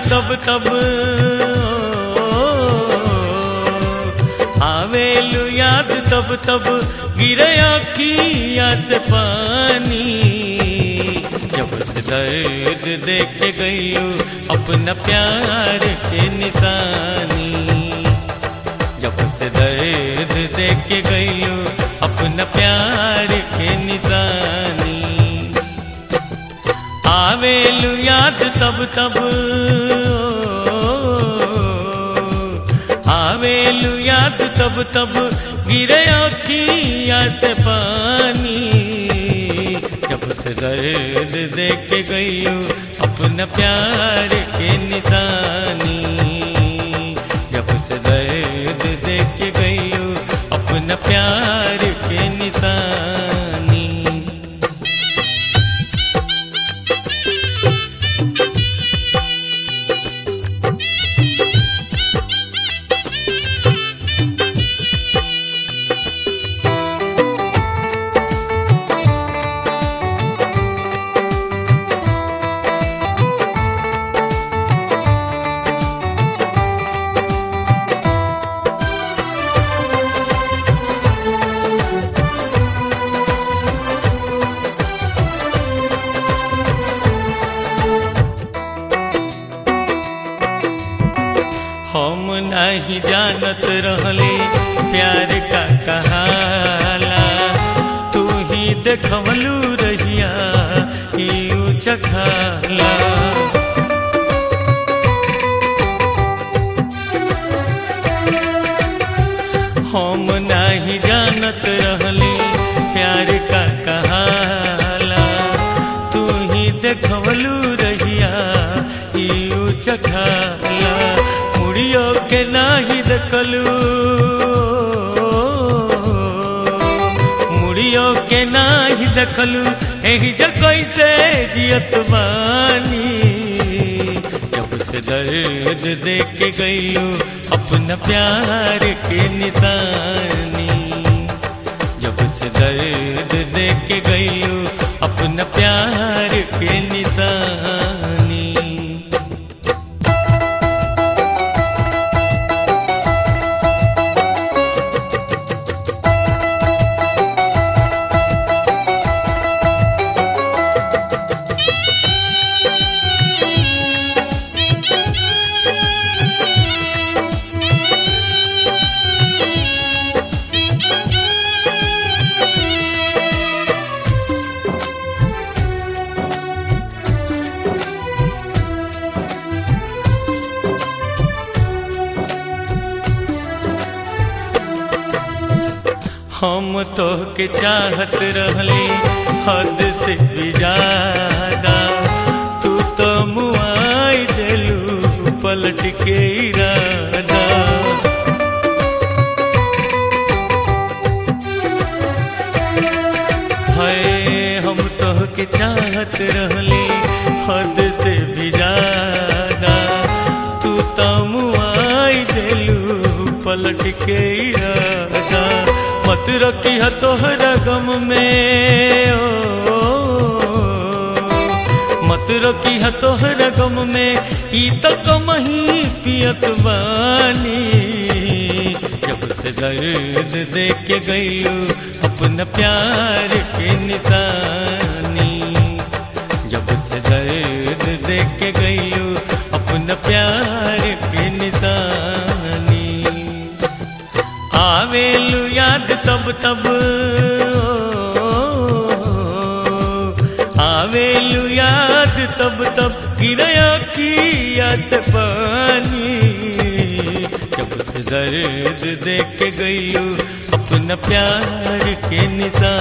तब तब आवेलु याद तब तब गिरे अखिया से पानी जब से दर्द देख गईलू अपना प्यार के निशानी जब से दर्द देख गईलू अपना प्यार के निशानी आवेलु याद तब तब आवेलु याद तब तब गिरे अखिया से पानी जब से दर्द देख गईलू अपना प्यार के निशानी जब से दर्द देख गईलू अपना प्यार के निशानी हम नहीं जानत रहले प्यार का कहाला तू ही देखवलू रहिया ई चखाला हम नहीं जानत रहले प्यार का कहाला तू ही देखवलू रहिया ई चखाला मुड़ियो के नाही देखलू मुड़ियो के नाही देखलू एही जगह से जियत बानी जब से दर्द देख गईलू अपना प्यार के निशानी जब से दर्द देख गईलू अपना प्यार के निशानी हम तो के चाहत रहले हद से भी ज्यादा तू तो मुआई दिलू पलट के इरादा है हम तो के चाहत रहले हद से भी ज्यादा तू तो मुआई दिलू पलट के इरादा मत रखी है तोहरा गम में ओ मत रखी है तोहरा गम में ई तो कम ही पियत बानी जब से दर्द देख गईलू अपना प्यार के निशानी जब से दर्द देख गईलू अपना प्यार के निशानी आवेलू याद तब तब आवेलू याद तब तब गिरया की याद पानी जब से दर्द देख गईलू अपना प्यार के निशान